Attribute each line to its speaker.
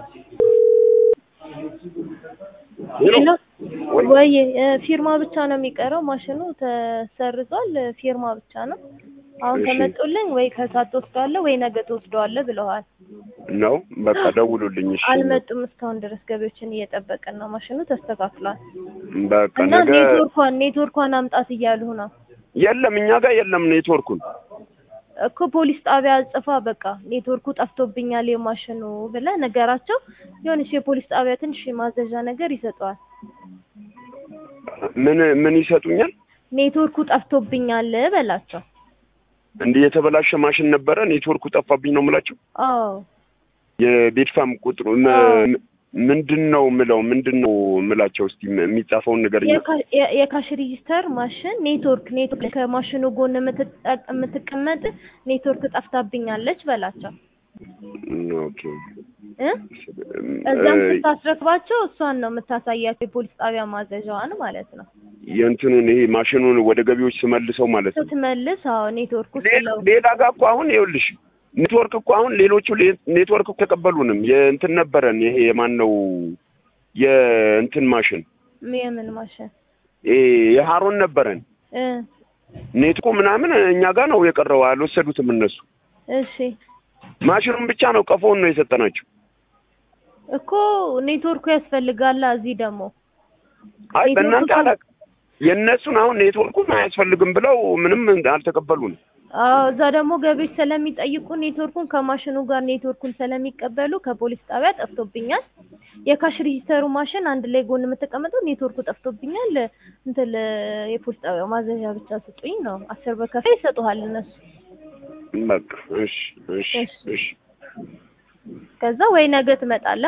Speaker 1: ሄሎ
Speaker 2: ወይ ፊርማ ብቻ ነው የሚቀረው። ማሽኑ ተሰርዟል። ፊርማ ብቻ ነው። አሁን
Speaker 1: እሺ።
Speaker 2: ከመጡልኝ ወይ ከሰዓት ትወስደዋለህ ወይ ነገ ትወስደዋለህ ብለዋል።
Speaker 1: ነው በቃ ደውሉልኝ። እሺ
Speaker 2: አልመጡም እስካሁን ድረስ ገቢዎችን እየጠበቅን ነው። ማሽኑ ተስተካክሏል
Speaker 1: በቃ
Speaker 2: እና
Speaker 1: ነገ
Speaker 2: ኔትወርኳን ኔትወርኳን አምጣት እያሉ ነው
Speaker 1: የለም እኛ ጋር የለም ኔትወርኩን።
Speaker 2: እኮ ፖሊስ ጣቢያ ጽፋ በቃ ኔትወርኩ ጠፍቶብኛል የማሽኑ ብለህ ነገራቸው። የሆነች የፖሊስ ጣቢያ ትንሽ የማዘዣ ነገር ይሰጠዋል።
Speaker 1: ምን ምን ይሰጡኛል?
Speaker 2: ኔትወርኩ ጠፍቶብኛል በላቸው።
Speaker 1: እንዲህ የተበላሸ ማሽን ነበረ ኔትወርኩ ጠፋብኝ ነው የምላቸው።
Speaker 2: አዎ
Speaker 1: የቤድፋም ቁጥሩ ም-
Speaker 2: አዎ።
Speaker 1: ምንድን ነው ምለው ምንድን ነው ምላቸው? እስቲ የሚጻፈውን ነገር
Speaker 2: የካ- የ- የካሽ ሬጂስተር ማሽን ኔትወርክ ኔትወርክ ከማሽኑ ጎን የምትጠ- የምትቀመጥ ኔትወርክ ጠፍታብኛለች በላቸው
Speaker 1: ኦኬ
Speaker 2: እ እዛም
Speaker 1: እ-
Speaker 2: ስታስረክባቸው እሷን ነው የምታሳያቸው የፖሊስ ጣቢያ ማዘዣዋን ማለት ነው።
Speaker 1: የእንትኑን ይሄ ማሽኑን ወደ ገቢዎች ስመልሰው ማለት ነው።
Speaker 2: ስትመልስ አዎ ኔትወርኩ
Speaker 1: ሌላ
Speaker 2: ስለው
Speaker 1: ሌላ ጋር እኮ አሁን ይኸውልሽ ኔትወርክ እኮ አሁን ሌሎቹ ሌ- ኔትወርክ እኮ ተቀበሉንም የእንትን ነበረን ይሄ የማን ነው የእንትን ማሽን
Speaker 2: የምን ማሽን
Speaker 1: ይሄ የሀሮን ነበረን
Speaker 2: እ
Speaker 1: ኔትኮ ምናምን እኛ ጋር ነው የቀረው አልወሰዱትም እነሱ
Speaker 2: እሺ
Speaker 1: ማሽኑን ብቻ ነው ቀፎውን ነው የሰጠናቸው
Speaker 2: እኮ ኔትወርኩ ያስፈልጋላ እዚህ ደግሞ
Speaker 1: አይ
Speaker 2: ኔትወርኩ
Speaker 1: በእናንተ
Speaker 2: ካል-
Speaker 1: አላውቅም የእነሱን አሁን ኔትወርኩን አያስፈልግም ብለው ምንም አልተቀበሉንም
Speaker 2: አዎ እዛ ደግሞ ገቢዎች ስለሚጠይቁ ኔትወርኩን ከማሽኑ ጋር ኔትወርኩን ስለሚቀበሉ ከፖሊስ ጣቢያ ጠፍቶብኛል፣ የካሽ ሬጂስተሩ ማሽን አንድ ላይ ጎን የምትቀመጠው ኔትወርኩ ጠፍቶብኛል፣ እንትን የፖሊስ ጣቢያ ማዘዣ ብቻ ስጡኝ ነው። አስር ብር ከፍለው ይሰጡሃል እነሱ።
Speaker 1: በቃ እሺ እሺ
Speaker 2: እሺ።
Speaker 1: እሺ
Speaker 2: ከዛ ወይ ነገ ትመጣለህ